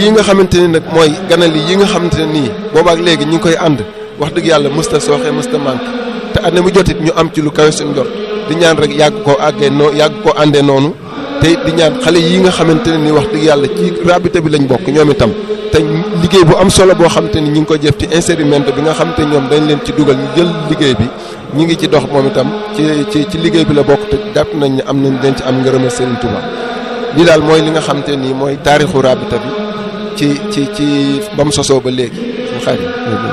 lii nga xamante ni nag mooy ganal yi nga xamante ne nii boobaak léegi ñu ngi koy ànd wax dëgg yàlla mësta sooxee mësta manqué te at mu jotit ñu am ci lu kawe suñ njort di ñaan rek yàgg koo àggee noo yàgg koo àndee noonu te di ñaan xale yi nga xamante ne nii wax dëgg yàlla ci rabita bi lañ bokk ñoom itam te liggéey bu am solo boo xamante ni ñu ngi ko jëf ci insérimento bi nga xamante ñoom dañ leen ci dugal ñu jël liggéey bi ñu ngi ci dox moom itam ci ci ci liggéey bi la bokk te jàpp nañ ne am nañ dañ ci am ngërëmal Serigne Touba lii daal mooy li nga xamante nii mooy taarixu rabita bi ci ci ci ba mu sosoo ba léegi suñu xarit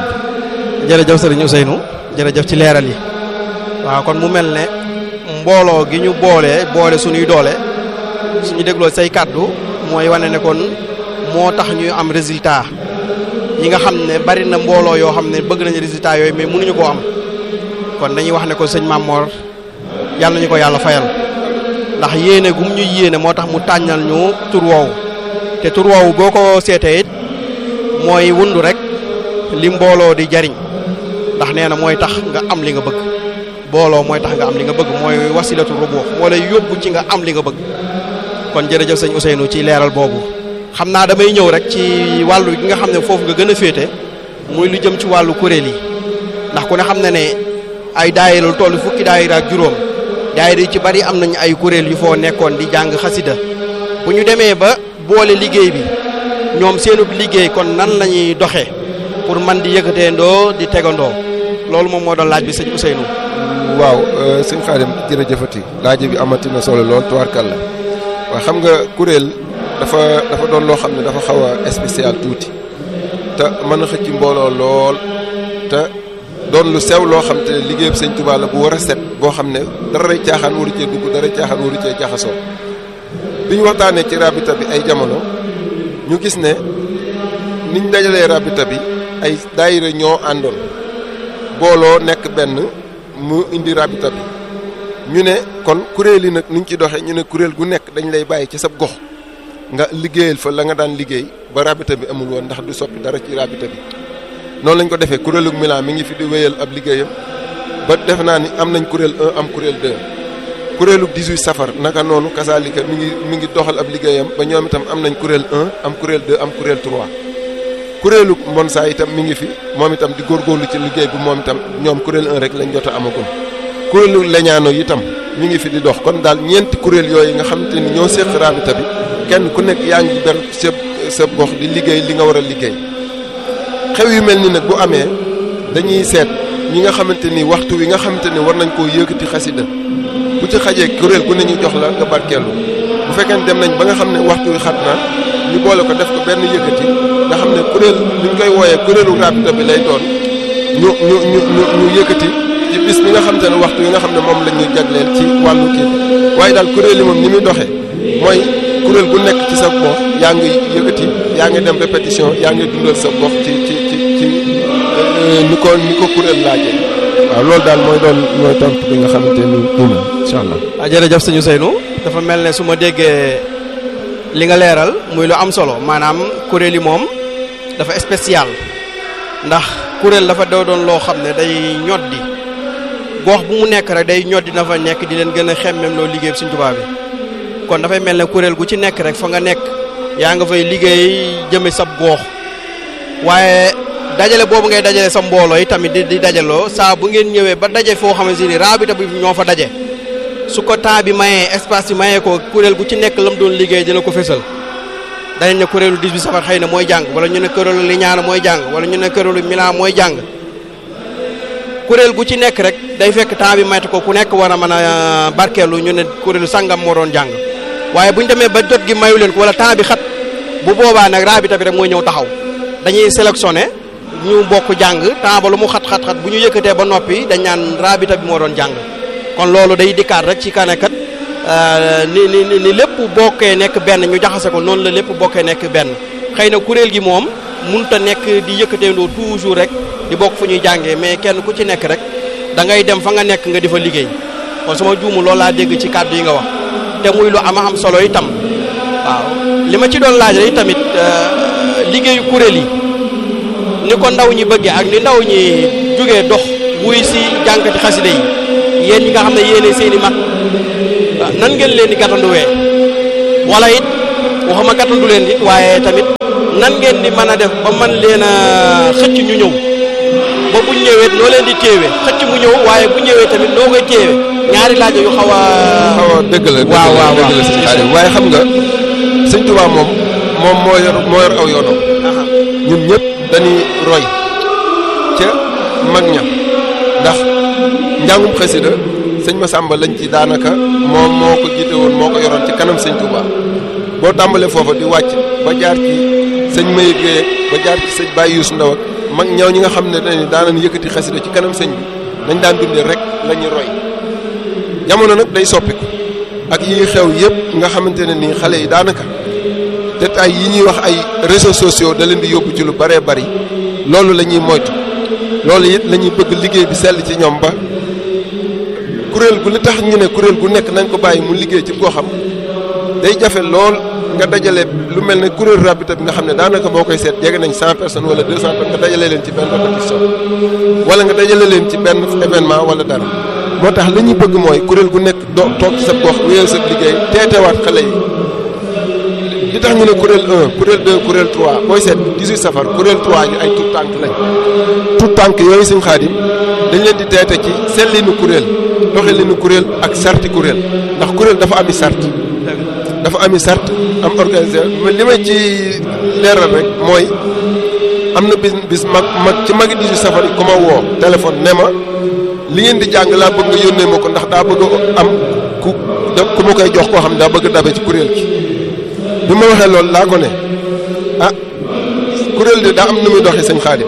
jërëjëf sëriñ Ousseynou jërëjëf ci leeral yi waaw kon mu mel ne mbooloo gi ñu boole boole suñuy doole suñu dégloo say kàddu mooy wane ne kon moo tax ñuy am résultat yi nga xam ne bari na mbooloo yoo xam ne bëgg nañu résultat yooyu mais mënuñu koo am kon dañuy wax ne ko sëñ Mamor yàlla ñu ko yàlla fayal ndax yéene gum ñu yéene moo tax mu tàññal ñu tur woowu te tur woowu boo ko seetee it mooy wundu rek li mbooloo di jariñ ndax nee na mooy tax nga am li nga bëgg booloo mooy tax nga am li nga bëgg mooy wasilatu rubuux moo lay yóbbu ci nga am li nga bëgg kon jërëjëf sëñ Ousseynou ci leeral boobu xam naa damay ñëw rek ci wàllu gi nga xam ne foofu nga gën a féete muy lu jëm ci wàllu kuréel yi ndax ku ne xam ne ne ay daayira lu toll fukki daayira ak juróom daayira yi ci bari am nañu ay kuréel yu foo nekkoon di jàng xasida bu ñu demee ba boole liggéey bi ñoom seenub liggéey kon nan la ñuy doxee pour man di yëkkateendoo di tegandoo loolu moom moo doon laaj bi sëñ Ousseynou. waaw sëñ Xaadim jërëjëfati laaj bi amati na solo lool tubaarkàlla waaw xam nga kuréel dafa dafa doon loo xam ne dafa xaw a spécial tuuti te mën a xëcc mbooloo lool te doon lu sew loo xam te ne liggéeyub sëñ Tuubaa la bu war a set boo xam ne dara caaxaan waru cee dugg dara caaxaan waru cee jaxasoo bi ñu waxtaanee ci rabita bi ay jamono ñu gis ne niñ dajalee rabita bi ay daayira ñoo àndoon booloo nekk benn mu indi rabita bi ñu ne kon kuréel yi nag niñ ci doxee ñu ne kuréel gu nekk dañ lay bàyyi ci sab gox nga liggéeyal fa la nga daan liggéey ba rabita bi amul woon ndax du soppi dara ci rabita bi noonu lañ ko defee kuréelu Milan mi ngi fi di wéyal ab liggéeyam ba def naa ni am nañ kuréel 1 am kuréel 2 kuréelu 18 safar naka noonu kasaalika mi ngi mi ngi doxal ab liggéeyam ba ñoom itam am nañ kuréel 1 am kuréel 2 am kuréel 3 kuréelu Monsa itam mi ngi fi moom itam di góorgóorlu ci liggéey bi moom itam ñoom kuréel 1 rek lañ jot a amagum kuréelu leñaano itam mi ngi fi di dox kon daal ñeenti kuréel yooyu nga xamante ni ñoo séq rabita bi kenn ku nekk yaa ngi ber sa sa gox di liggéey li nga war a liggéey xew yu mel ni nag bu amee dañuy seet ñi nga xamante ni waxtu wi nga xamante ni war nañ koo yëkkati xasida bu ci xajee kuréel gu ne ñu jox la nga barkeelu bu fekkee dem nañ ba nga xam ne waxtu wi xat na ñu boole ko def ko benn yëkkati nga xam ne kuréel li ñu koy wooyee kuréelu rabita bi lay doon ñu ñu ñu ñu ñu yëkkati ci bis bi nga xamante ne waxtu wi nga xam ne moom la ñu jagleel ci wàllu kii waaye daal kuréel yi moom ni muy doxee mooy kuréel gu nekk ci sa gox yaa ngi yëkkati yaa ngi dem répétition yaa ngi dundal sa gox ci ci ci ci ni ko ni ko kuréel laajee waaw loolu daal mooy doon mooy tontu bi nga xamante ni nii na incha allah. ah jërëjëf sëñ Ousseynou dafa mel ne su ma déggee li nga leeral muy lu am solo maanaam kuréel yi moom dafa spécial ndax kuréel dafa doo doon loo xam ne day ñoddi gox bu mu nekk rek day ñoddi na fa nekk di leen gën a xemmem loo liggéey Sëñ Tuubaa bi kon dafay mel ne kuréel gu ci nekk rek fa nga nekk yaa nga fay liggéey jëme sab goox waaye dajale boobu ngay dajale sa mbooloo yi tamit di di dajaloo saa bu ngeen ñëwee ba daje foo xamante ni raabita bi ñoo fa daje su ko temps bi mayee espace bi mayee ko kuréel gu ci nekk lam doon liggéey dina ko fésal dañ ne kuréelu 18 safar xëy na mooy jàng wala ñu ne kuréelu liñaana mooy jàng wala ñu ne kuréelu milan mooy jàng kuréel gu ci nekk rek day fekk temps bi mayte ko ku nekk war a mën a barkeelu ñu ne kuréelu sangam moo doon jàng waaye bu ñu demee ba jot gi mayu leen ko wala temps bi xat bu boobaa nag raabita bi rek mooy ñëw taxaw dañuy sélectionné ñu bokk jàng temps ba lu mu xat-xat-xat bu ñu yëkkatee ba noppi dañ naan raabita bi moo doon jàng kon loolu day dikkaat rek ci kanekat ni ni ni lépp bokkee nekk benn ñu jaxase ko noonu la lépp bokkee nekk benn xëy na kuréel gi moom munta nekk di yëkkateendoo toujours rek di bokk fu ñuy jàngee mais kenn ku ci nekk rek da ngay dem fa nga nekk nga di fa liggéey kon sama juumu loolu laa dégg ci kàddu yi nga wax te muy lu ama am solo itam waaw li ma ci doon laaj rek tamit liggéeyu kuréel yi ni ko ndaw ñi bëggee ak ni ndaw ñi jógee dox wuy si jànkati xaside yi yéen ñi nga xam ne yéene seen i mag nan ngeen leen di gàttanduwee wala it waxuma gàttandu leen it waaye tamit nan ngeen di mën a def ba man leen a xëcc ñu ñëw ba bu ñëwee noo leen di téewe xëcc mu ñëw waaye bu ñëwee tamit noo koy téewe ñaari laaj yu xaw a. xaw a dëgg la waaw waaw dëgg la sëñ Xaadim waaye xam nga sëñ Tuubaa moom moom moo yor moo yor aw yoonam ñun ñëpp dañuy roy ca mag ña ndax njàngum xasida sëñ Masamba lañ ci daanaka moom moo ko jiite woon moo ko yoroon ci kanam sëñ Tuubaa boo tàmbalee foofa di wàcc ba jaar ci sëñ Mayib Guèye ba jaar ci sëñ Baye Youssou Ndaw ak mag ñaw ñi nga xam ne dañuy daanañ yëkkati xasida ci kanam sëñ bi dañ daan dundee rek la ñuy roy jamono nag day soppiku ak yi xew yëpp nga xamante ne nii xale yi daanaka détails yi ñuy wax ay réseaux sociaux da leen di yóbbu ci lu bëree bëri loolu la ñuy moytu loolu it la ñuy bëgg liggéey bi sell ci ñoom ba kuréel gu li tax ñu ne kuréel gu nekk nañ ko bàyyi mu liggéey ci koo xam day jafe lool nga dajale lu mel ne kuréel rabita bi nga xam ne daanaka boo koy seet jege nañ cent personnes wala deux cent personnes nga dajale leen ci benn répétition wala nga dajale leen ci benn événement wala dara moo tax li ñuy bëgg mooy kuréel gu nekk do toog ci sa gox wéyal sa liggéey teetewaat xale yi li tax ñu ne kuréel 1 kuréel 2 kuréel 3 booy seet 18 safar kuréel 3 ñu ay tout tànk lañ tout tànk yooyu suñ xaadim dañ leen di teete ci sellinu kuréel doxalinu kuréel ak sarti kuréel ndax kuréel dafa ami sart dafa ami sart am organisé mais li may ci leeral rek mooy am na bis bis mag mag ci magi 18 safar yi ku ma woo téléphone ne ma li ngeen di jàng laa bëgg nga yónnee ma ko ndax daa bëgg am ku da ku ma koy jox koo xam ne daa bëgg dabe ci kuréel gi bi ma waxee loolu laa ko ne ah kuréel de daa am nu muy doxee sëñ Xaadim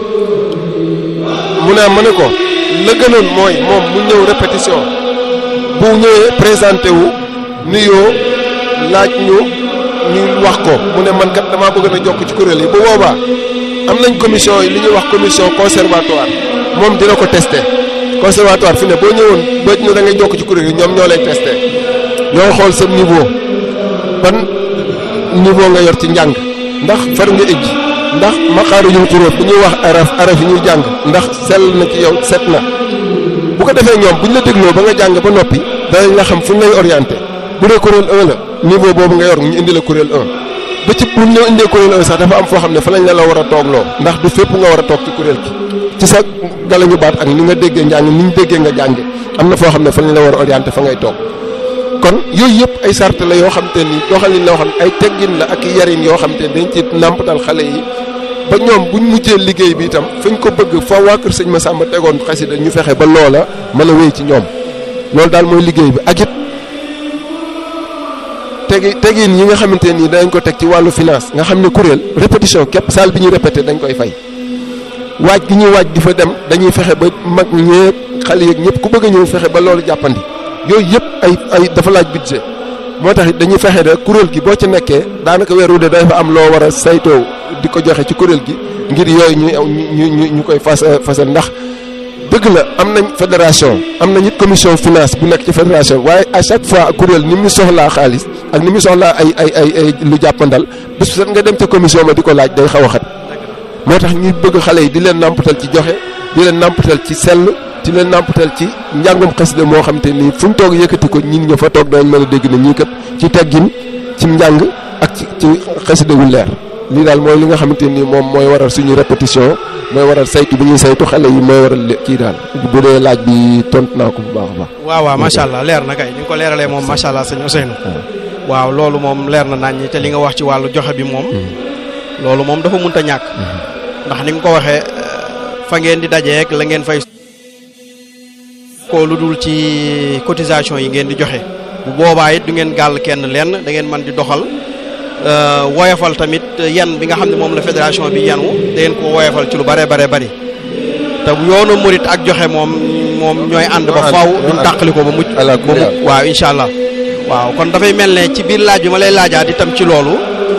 mu ne ma ne ko la gënoon mooy moom mu ñëw répétition bu ñëwee présenté wu nuyoo laaj ñu ñu wax ko mu ne man kat damaa bëgg na jokk ci kuréel yi bu boobaa am nañ commission yi li ñuy wax commission conservatoire moom dina ko testé conservatoire fi ne boo ñëwoon boo ñu da ngay jokk ci kuréel yi ñoom ñoo lay testé ñoo xool sa niveau ban niveau nga yor ci njàng ndax far nga ëjj ndax maqaaru yu xuróot bu ñuy wax araf araf yi ñuy jàng ndax sell na ci yow set na bu ko defee ñoom bu ñu la dégloo ba nga jàng ba noppi danañ la xam fu ñu lay orienté bu dee kuréel 1 la niveau boobu nga yor ñu indi la kuréel 1 ba ci bu ñu la indee kuréel 1 sax dafa am foo xam ne fa lañ la la war a toogloo ndax du fépp nga war a toog ci kuréel gi ci sa galañu baat ak ni nga déggee njàng ni ñu déggee nga jànge am na foo xam ne fa lañ la war a orienté fa ngay toog kon yooyu yëpp ay sart la yoo xam te ni doxalin la yoo xam ne ay teggin la ak yarin yoo xam te dañ ci nàmpatal xale yi ba ñoom buñ mujjee liggéey bi itam fañ ko bëgg fa waa kër sëñ Massamba tegoon xasida ñu fexe ba loola mën a wéy ci ñoom loolu daal mooy liggéey bi ak it tegi tegin yi nga xamante nii dañ ko teg ci wàllu finance nga xam ne kuréel répétition képp salle bi ñuy répété dañ koy fay waaj gi ñuy waaj di fa dem dañuy fexe ba mag ñëpp xale yeeg ñëpp ku bëgg a ñëw fexe ba loolu jàppandi yooyu yëpp ay ay dafa laaj budget moo tax it dañuy fexe de kuréel gi boo ci nekkee daanaka weer wu de dafa am loo war a saytoo di ko joxe ci kuréel gi ngir yooyu ñu ñu ñu ñu koy fas fasal ndax dëgg la am nañ fédération am nañ it commission finance bu nekk ci fédération waaye à chaque fois kuréel ni mu soxlaa xaalis ak ni mu soxlaa ay ay ay ay lu jàppandal bés bu set nga dem ca commission ba di ko laaj day xaw a xat moo tax ñuy bëgg xale yi di leen nàmpatal ci joxe di leen nàmpatal ci sell di leen nàmpatal ci njàngum xasida moo xam te ni fu mu toog yëkkati ko ñi ña fa toog danañ mën a dégg ne ñii kat ci teggin ci njàng ak ci ci xasida wu leer lii daal mooy li nga xamante ni moom mooy waral suñu répétition mooy waral saytu bi ñuy saytu xale yi mooy waral kii daal bu dee laaj bi tontu naa ko bu baax a baax. waaw waaw macha allah leer na kay ni nga ko leeralee moom macha allah sëñ Ousseynou. waaw loolu moom leer na nañ te li nga wax ci wàllu joxe bi moom. loolu moom dafa mënut a ñàkk. ndax ni nga ko waxee fa ngeen di dajeek la ngeen fay. ko lu dul ci cotisation yi ngeen di joxe bu boobaa it du ngeen gàll kenn lenn da ngeen mën di doxal woyafal tamit yan bi nga xam ne moom la fédération bi yanu da ngeen ko woyafal ci lu bare bare bari te yoonu murit ak joxe moom moom ñooy ànd ba faaw duñ tàqali ko ba mucc ba mucc waaw incha allah waaw kon dafay mel ne ci biir laaj bi ma lay laajaat itam ci loolu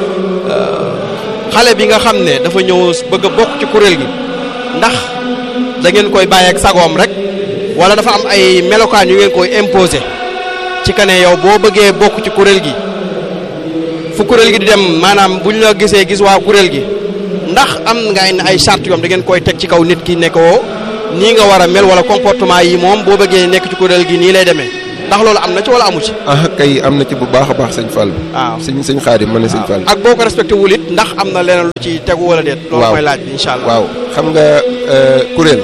xale bi nga xam ne dafa ñëw bëgg a bokk ci kuréel gi ndax da ngeen koy bàyyi ak sagoom rek wala dafa am ay melokaan yu ngeen koy imposé ci kane yow boo bëggee bokk ci kuréel gi fu kuréel gi di dem maanaam buñ la gisee gis waa kuréel gi ndax am nga ay charte yoom da ngeen koy teg ci kaw nit ki ne ko nii nga war a mel wala comportement yi moom boo bëggee nekk ci kuréel gi nii lay demee ndax loolu am na ci wala amu ci. ah kay am na ci bu baax a baax sëñ Fall. waaw sëñ sëñ Xaadim ma ne sëñ Fall. ak boo ko respecté wul it ndax am na leneen lu ci tegu wala déet. loolu mooy laaj bi incha allah. waaw xam nga kuréel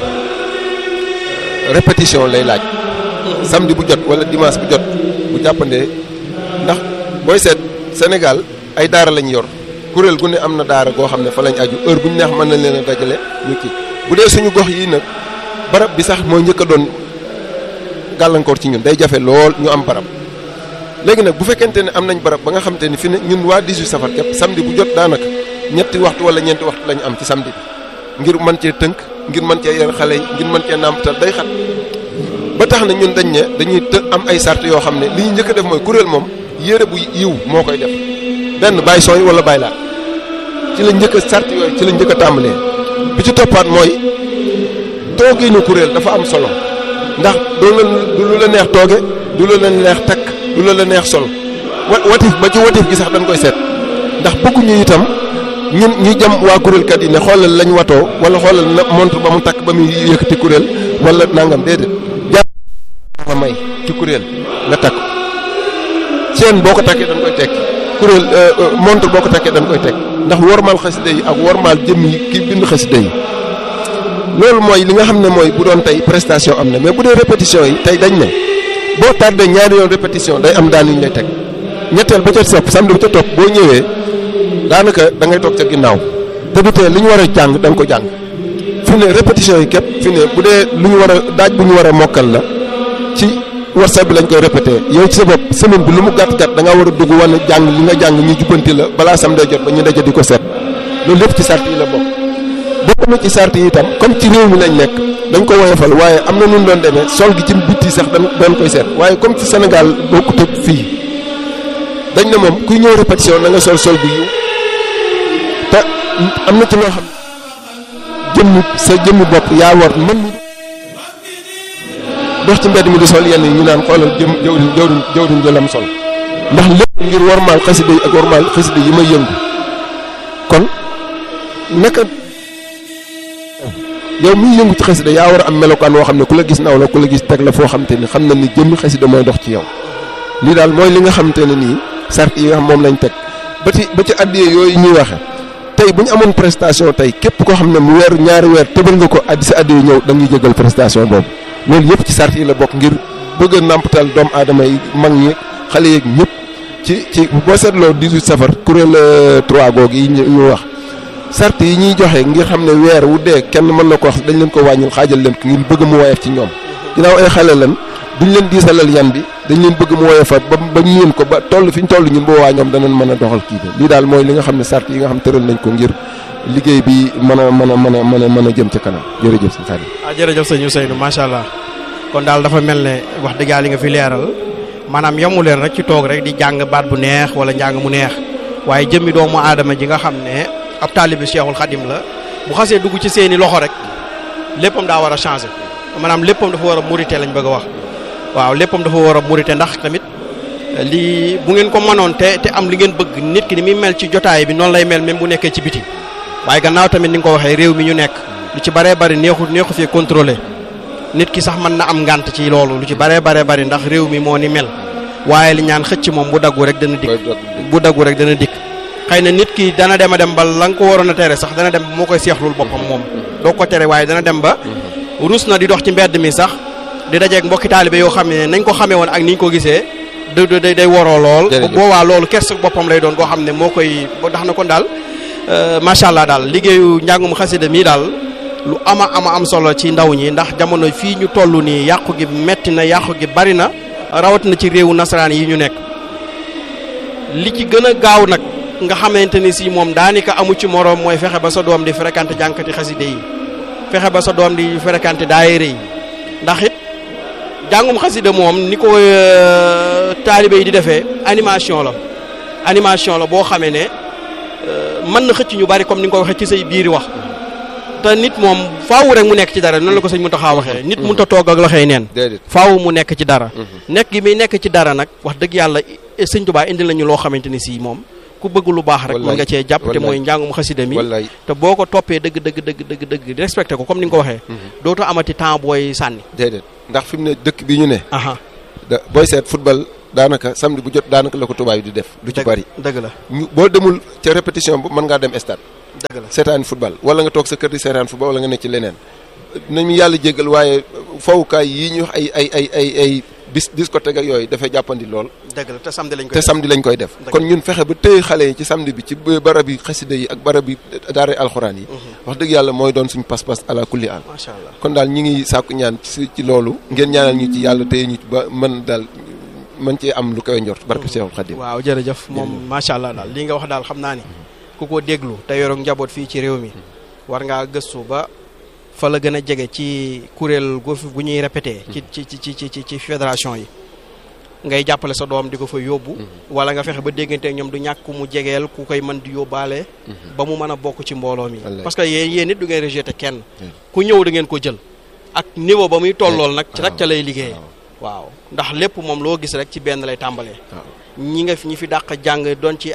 répétition lay laaj. samedi bu jot wala dimanche bu jot bu jàppandee ndax booy seet Sénégal ay daara lañ yor kuréel gu ne am na daara goo xam ne fa lañ aju heure bu ñu neex mën nañ leen a dajale ñu kii bu dee suñu gox yii nag barab bi sax mooy njëkk a doon gàllankoor ci ñun day jafe lool ñu am barab. léegi nag bu fekkente ne am nañ barab ba nga xamante ni fi ne ñun waa 18 safar képp samedi bu jot daanaka ñetti waxtu wala ñeenti waxtu la ñu am ci samedi bi ngir mën cee tënk ngir mën cee yar xale yi ngir mën cee nàmpatal day xat ba tax na ñun dañ ne dañuy të am ay sart yoo xam ne li ñu njëkk a def mooy kuréel moom yére bu yiw moo koy def benn bàyyi sooy wala bàyyi laat ci la njëkk a sart yooyu ci la njëkk a tàmbalee bi ci toppaat mooy toogeenu kuréel dafa am solo ndax du la du lu la neex tooge du lu la neex takk du la la neex sol wa watif ba ci watif gi sax dañ koy seet ndax bëgguñu itam ñun ñuy jam waa kuréelkat yi ne xoolal lañ watoo wala xoolal na montre ba mu takk ba muy yëkkati kuréel wala nangam déedéet jàpp nga may ci kuréel nga takk seen boo ko takkee dañ koy tekki kuréel montre boo ko takkee dañ koy tekk ndax wormaal xasida yi ak wormaal jëm yi ki bind xasida yi loolu mooy li nga xam ne mooy bu doon tey prestation am na mais bu dee répétition yi tey dañ ne boo tardé ñaari yoon répétition day am daan yu ñu lay teg ñetteel ba ca sopp samedi ba ca topp boo ñëwee daanaka da ngay toog ca ginnaaw te du tee li ñu war a jàng da nga ko jàng fi ne répétition yi képp fi ne bu dee lu ñu war a daaj bu ñu war a mokkal la ci whatsapp bi lañ koy répété yow ci sa bopp semaine bi lu mu gàtt gàtt da nga war a dugg wane jàng li nga jàng ñu jubbanti la balaa samedi jot ba ñu daje di ko seet loolu lépp ci sart yi la bokk bokk na ci sart yi itam comme ci réew mi lañ nekk dañ ko woyofal waaye am na nu doon demee sol gi ci bitti sax dañ doon koy seet waaye comme ci Sénégal bokkut ak fii dañ ne moom kuy ñëw répétition na nga sol sol bu yiw te am na ci loo xam jëmmi sa jëmmi bopp yaa war mën ni dox ci mbedd mi di sol yenn yi ñu naan xoolal jëm jawriñ jawriñ jawriñ jëlam sol ndax lépp ngir warmaal xasida yi ak warmaal xasida yi may yëngu kon naka yow miy yëngu ci xasida yaa war a am melokaan woo xam ne ku la gis naw la ku la gis teg la foo xam te ni xam na ni jëmmi xasida mooy dox ci yow lii daal mooy li nga xam te ne nii sart yi nga xam moom lañ teg ba ci ba ci addiyee yooyu ñuy waxe tey bu ñu amoon prestation tey képp koo xam ne mu weer ñaari weer tëbal nga ko addi si addiyee ñëw da ngay jégal prestation boobu loolu yëpp ci sart yi la bokk ngir bëgg a nàmpatal doomu aadama yi mag ñi xale yeeg ñëpp ci ci boo seetloo 18 safar kuréel 3 googu yi ñu wax sart yi ñuy joxe ngir xam ne weer wu dee kenn mën na ko wax dañ leen ko wàññil xaajal leen ko ngir bëgg mu woyof ci ñoom ginnaaw ay xale lan duñ leen diisalal yan bi dañ leen bëgg mu woyofa ba ba ñeen ko ba toll fi ñu toll ñun boobaa ñoom danañ mën a doxal kii bi lii daal mooy li nga xam ne sart yi nga xam tëral nañ ko ngir liggéey bi mën a mën a mën a mën a mën a jëm ca kanam jërëjëf sëñ Xaadim ah jërëjëf sëñ Ousseynou macha allah kon daal dafa mel ne wax dëgg yàlla li nga fi leeral maanaam yamu leen rek ci toog rek di jàng baat bu neex wala njàng mu neex waaye jëmmi doomu aadama ji nga xam ne ab taalibi Cheikhul Khadim la bu xasee dugg ci seeni loxo rek léppam daa war a changer maanaam léppam dafa war a murite lañ bëgg a wax waaw léppam dafa war a murite ndax tamit lii bu ngeen ko mënoon te te am li ngeen bëgg nit ki ni muy mel ci jotaay bi noonu lay mel même bu nekkee ci biti waaye gannaaw tamit ni nga ko waxee réew mi ñu nekk lu ci baree bari neexu neexu fee contrôlé nit ki sax mën na am ngànt ci loolu lu ci baree baree bari ndax réew mi moo ni mel waaye li ñaan xëcc moom bu daggu rek dana dikk bu daggu rek dana dikk xëy na nit ki dana dem a dem ba la nga ko waroon a tere sax dana dem moo koy seexlul boppam moom doo ko tere waaye dana dem ba rus na di dox ci mbedd mi sax di dajeeg mbokki taalibe yoo xam ne nañ ko xamee woon ak ni ñu ko gisee da day day waroo lool bu boobaa loolu kersa boppam lay doon koo xam ne moo koy tax na kon daal macha allah daal liggéeyu njàngum xasida mii daal lu ama ama am solo ci ndaw ñi ndax jamono fii ñu toll nii yàqu gi metti na yàqu gi bari na rawatina ci réewu nasaraan yi ñu nekk li ci gën a gaaw nag nga xamante ni si moom daanaka amu ci moroom mooy fexe ba sa doom di fréquenté jànkati xaside yi fexe ba sa doom di fréquenté daayira yi ndax it jàngum xasida moom ni ko taalibe yi di defee animation la animation la boo xamee ne mën na xëcc ñu bari comme ni nga ko waxee ci say biiri wax te nit moom faawu rek mu nekk ci dara noonu la ko sëñ Mountakha waxee nit mënut a toog ak loxoy neen faawu mu nekk ci dara nekk gi muy nekk ci dara nag wax dëgg yàlla sëñ Tuubaa indi lañu loo xamante ni si moom ku bëgg lu baax rek mën nga cee jàpp te mooy njàngum xasida mi te boo ko toppee dëgg dëgg dëgg dëgg dëgg respecté ko comme ni nga ko waxee dootoo amati temps booy sànni déedéet ndax fi mu ne dëkk bi ñu ne aha da booy seet football daanaka samedi bu jot daanaka la ko tubaab yi di def lu ci bari dëgg la ñu boo demul ca répétition bu mën ngaa dem stade dëgg la seetaan football wala nga toog sa kër di seetaan football wala nga nekk ci leneen nañu yàlla jéggal waaye fowukaay yii ñuy wax ay ay ay ay ay bis discothèque ak yooyu dafay jàppandi lool dëgg la te samedi lañ koy te samedi lañ koy def kon ñun fexe ba téye xale yi ci samedi bi ci barab yi xasida yi ak barab yi daara alxuraan yi wax dëgg yàlla mooy doon suñu pas-pas ala kulli al macha allah kon daal ñi ngi sàkku ñaan ci ci loolu ngeen ñaanal ñu ci yàlla téye ñu ci ba mën daal mën cee am lu koy njort barke Seexul Xadim waaw jërëjëf moom macha allah daal li nga wax daal xam naa ni ku ko déglu te yoroog njaboot fii ci réew mi war ngaa gëstu ba fa la gën a jege ci kuréel gu gu ñuy répété. ci ci ci ci ci ci fédération yi. ngay jàppale sa doom di ko fa yóbbu. wala nga fexe ba déggante ak ñoom du ñàkk mu jegeel ku koy mën di yóbbaale. ba mu mën a bokk ci mbooloo mi. parce que yéen yéen it du ngeen rejeté kenn. ku ñëw da ngeen ko jël. ak niveau ba muy tollool nag. ci nag ca lay liggéey. waaw ndax lépp moom loo gis rek ci benn lay tàmbalee. ñi nga ñi fi dàq jàng doon ci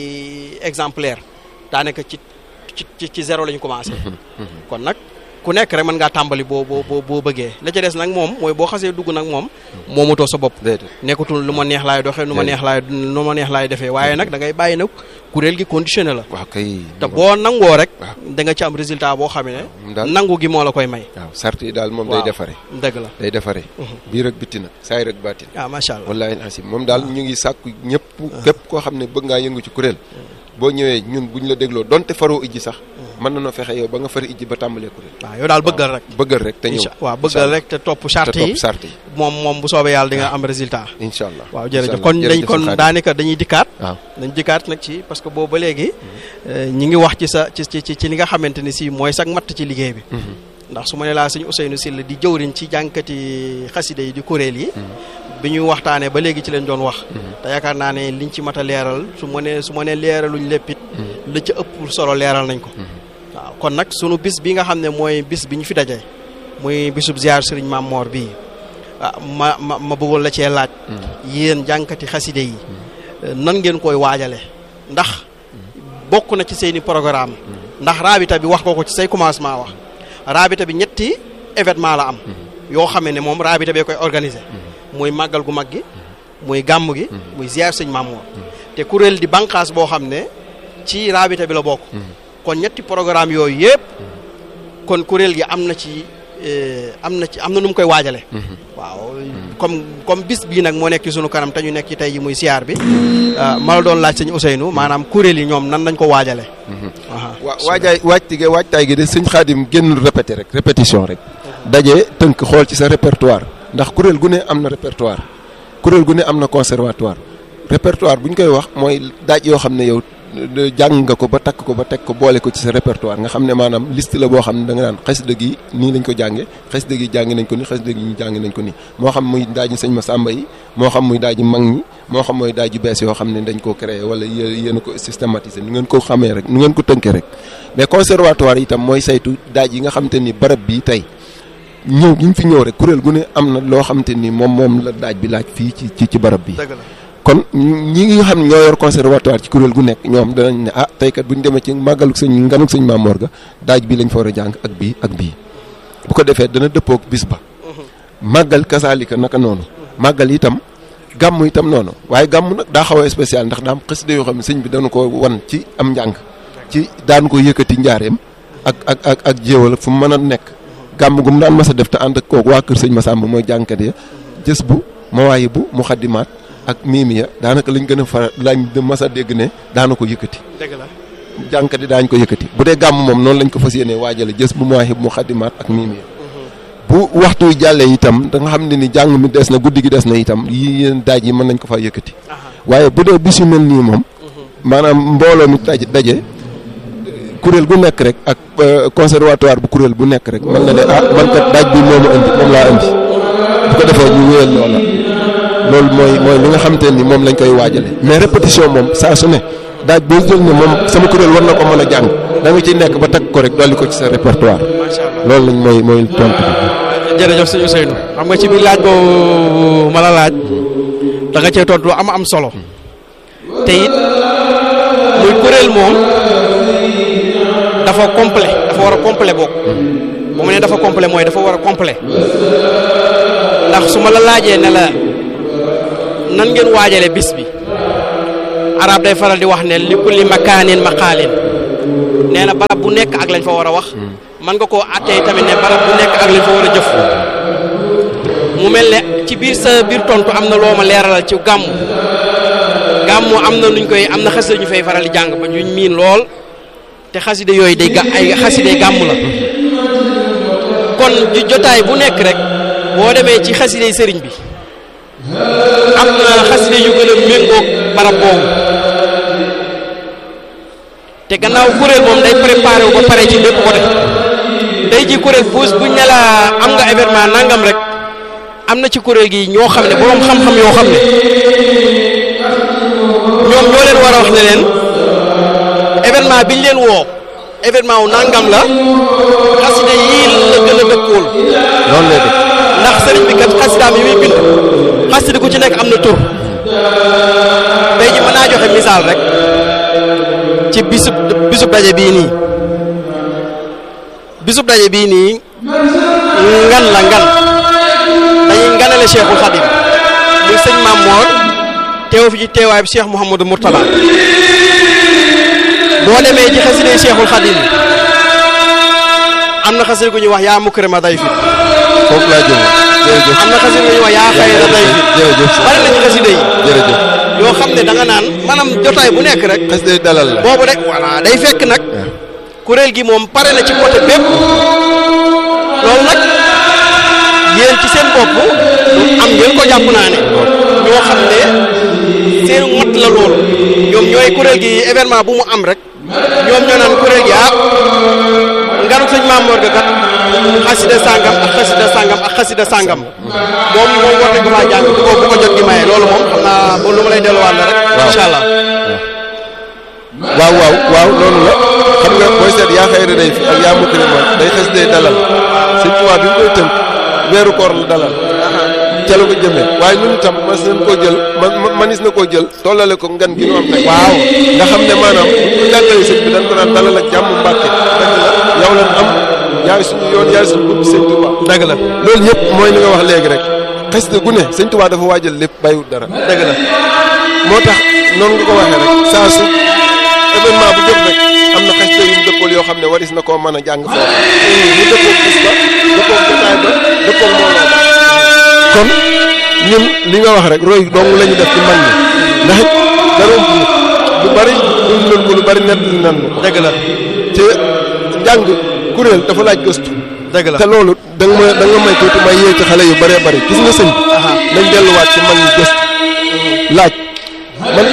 ay exemplaire daanaka ci ci ci zéro la ñu commencé. kon nag. ku nekk rek mën ngaa tàmbali boo boo boo bëggee la ca des nag moom mooy boo xasee dugg nag moom moomatoo sa bopp nekkatul lu ma neex laay doxee nu ma neex laay nu ma neex laay defee waaye nag da ngay bàyyi nag kuréel gi conditionné la waaw kay te boo nangoo rek da nga ci am résultat boo xam ne nangu gi moo la koy may waaw sart yi daal moom day defare dëgg la day defare biir ak bitti nag saay rek baatin ah macha allah wallaahi asim moom daal ñu ngi sàkku ñëpp képp koo xam ne bëgg ngaa yëngu ci kuréel boo ñëwee ñun bu ñu la dégloo donte faroo ijji sax mën na noo fexe yow ba nga fari ijji ba tàmbalee kuréel waaw yow daal bëggal rek bëggal rek te ñëw waaw bëggal rek te topp charte yi charte yi moom moom bu soobee yàlla di nga am résultat incha allah waaw jërëjëf kon dañ kon daanaka dañuy dikkaat waaw dañ dikkaat nag ci parce que boobu ba léegi ñi ngi wax ci sa ci ci ci li nga xamante ni si mooy sax matt ci liggéey bi ndax su ma ne laa sëñ Ousseynou Sylla di jëwriñ ci jànkati xasida yi di kuréel yi bi ñuy waxtaanee ba léegi ci leen doon wax te yaakaar naa ne liñ ci mat a leeral su ma ne su ma ne leeraluñ léppit la ca ëpp solo leeral nañ ko waaw kon nag sunu bis bi nga xam ne mooy bis bi ñu fi daje muy bisub ziar sëriñ Maam Moor bii ma ma ma bëggoon la cee laaj yéen jànkati xaside yi nan ngeen koy waajale ndax bokk na ci seeni programme ndax raabita bi wax ko ko ci say commencement wax raabita bi ñetti événement la am yoo xamee ne moom raabita bee koy organiser muy màggal gu mag gi muy gàmm gi muy ziar sëñ Maam Moor te kuréel di bànqaas boo xam ne ci raabita bi la bokk kon ñetti programme yooyu yëpp kon kuréel gi am na ci am na ci am na nu mu koy waajale waaw comme comme bis bii nag moo nekk ci sunu kanam te ñu nekk ci tey ji muy siyaar bi ma la doon laaj sëñ Ousseynou maanaam kuréel yi ñoom nan lañ ko waajale waa waajaay waajtige waajtaay gi de sëñ Xaadim génnul répété rek répétition rek daje tënk xool ci sa répertoire ndax kuréel gu ne am na répertoire kuréel gu ne am na conservatoire répertoire bu ñu koy wax mooy daaj yoo xam ne yow jàng nga ko ba takk ko ba teg ko boole ko ci sa répertoire nga xam ne maanaam liste la boo xam ne da nga naan xasida gi nii lañ ko jànge xasida gi jàngi nañ ko ni xasida gi ñu jàngi nañ ko ni moo xam muy daaji sëñ ma sàmba yi moo xam muy daaji mag ñi moo xam mooy daaji bees yoo xam ne dañ koo créé wala yéen a ko systématiser nu ngeen ko xamee rek nu ngeen ko tënkee rek mais conservatoire itam mooy saytu daaj yi nga xam te ni barab bii tey ñëw gi ñu fi ñëw rek kuréel gu ne am na loo xam te ni moom moom la daaj bi laaj fii ci ci barab bi kon ñi nga xam ne ñoo yor conservatoire ci kuréel gu nekk ñoom danañ ne ah tey kat bu ñu demee ci màggaluk sëñ nganuk sëñ Maam Moor ga daaj bi lañ fa war a jàng ak bii ak bii bu ko defee dana dëppook bis ba màggal kasaalika naka noonu màggal itam gàmm itam noonu waaye gàmm nag daa xaw a spécial ndax daa am xasida yoo xam ne sëñ bi dana ko wan ci am njàng ci daan ko yëkkati njaareem ak ak ak ak jéewal fu mu mën a nekk gàmm gu mu daan mas a def te ànd ak kooku waa kër sëñ Massamba mooy jàngkat ya jës bu mawaayi bu mu xaddimaat ak miimiya daanaka lañ gën a fara lañ mas a dégg ne daana ko yëkkati dëgg la jàngkat yi daañ ko yëkkati bu dee gàmm moom noonu lañ ko fas yéenee waajale jës bu mawaayi bu mu xaddimaat ak miimiya bu waxtu jàllee itam da nga xam ne ni jàng mi des na guddi gi des na itam yi yéen daaj yi mën nañ ko faa yëkkati waaye bu dee bis yu mel nii moom maanaam mbooloo mi daje daje kuréel gu nekk rek ak conservatoire bu kuréel bu nekk rek mën na ne ah man kat daaj bi moomu indi moom laa indi bu ko defee ñu wéyal loola loolu mooy mooy li nga xamante ni moom lañ koy waajale mais répétition moom saa su ne daaj boo jël ne moom sama kuréel war na ko mën a jàng da nga ciy nekk ba takk ko rek dolli ko ci sa répertoire loolu lañ mooy mooy tontu bi. jërëjëf sëñ Ousseynou xam nga ci biir laaj boobu ma la laaj da nga cee tontu lu am am solo te it muy kuréel moom dafa complet dafa war a complet bokk bu mu ne dafa complet mooy dafa war a complet ndax su ma la laajee ne la nan ngeen waajale bis bi arab day faral di wax ne li kulli makaanin maqaalin nee na barab bu nekk ak lañ fa war a wax man nga koo attee tamit ne barab bu nekk ak lañ fa war a jëf mu mel ne ci biir sa biir tontu am na loo ma leeralal ci gàmmu gàmmu am na nuñ koy am na xasida ñu fay faral di jàng ba ñu miin lool te xasida yooyu day ga ay xasida gàmmu la kon ji jotaay bu nekk rek boo demee ci xasida sëriñ bi am na xasida yu gën a méngoog barab boobu te gannaaw kuréel moom day préparé wu ba pare ci bépp côté day ji kuréel puus buñ ne la am nga événement nangam rek am na ci kuréel gi ñoo xam ne boroom xam-xam yoo xam ne ñoom ñoo leen war a wax ne leen événement biñ leen woo événement wu nangam la xasida yii la gën a dëkkool noonu lay def ndax sëriñ bi kat xasidaam yi muy bind xasida ku ci nekk am na tur tey ji mën naa joxe misaal rek ci bisub bisub daje bii nii bisub daje bii nii ngan la ngan dañuy nganale Cheikhul Khadim muy sëñ Maam Moor teew fi ci teewaay bi Cheikh Mouhamadou Mourtala boo demee ci xasida Cheikhul Khadim am na xasida gu ñuy wax yaa mukrima day fi foofu laa jëm jërëjëf am na xasida gu ñuy wax yaa xayra day fi jërëjëf bari na ci xasida yi jërëjëf yoo xam ne da nga naan maanaam jotaay bu nekk rek xas day dalal la boobu rek voilà day fekk nag kuréel gi moom pare na ci côté bépp loolu nag yéen ci seen bopp am ngeen ko jàpp naa ne ñoo xam ne seen mot la loolu ñoom ñooy kuréel gi événement bu mu am rek ñoom ñoo naan kuréel gi ah nganu sëñ Mamoor ga kat xasida sàngam ak xasida sàngam ak xasida sàngam moom moom war nañ ko faa jàng bu ko bu ko jot gi maye loolu moom xam naa ba lu ma lay delluwaat la rek incha allah waaw waaw waaw noonu la xam nga booy seet yaa xayra day fi ak yaa mukrima day xas day dalal sëñ Tuubaa bi mu koy tënk weeru koor la dalal ca la ko jëmee waaye ñun itam mas nañ koo jël man manis na koo jël tollale ko ngan gi ñu am tey waaw nga xam ne maanaam bu ñu jàngalee sëñ bi dañ ko naan dalal ak jàmm Mbàkke dëgg la yow lan am yaay suñu yoon yaay suñu bunt sëñ Tuubaa dëgg la loolu yëpp mooy li nga wax léegi rek xasida gu ne sëñ Tuubaa dafa waajal lépp bàyyiwut dara dëgg la moo tax noonu nga ko waxee rek saa su événement bu jot rek am na xasida yu mu dëppool yoo xam ne waris na koo mën a jàng foofu mu dëppoog bis ba dëppoog jotaay ba dëppoog mbooloo ba kon ñun li nga wax rek roy dong la ñu def ci mag ñi ndax it dara ëmb lu bari dund nañ ko lu bari nett li nan ko dëgg la te njàng kuréel dafa laaj gëstu dëgg la te loolu da nga ma da nga may tuuti may yee ci xale yu bëree bëri gis nga sëñ bi nañ delluwaat ci mag ñi gëstu laaj man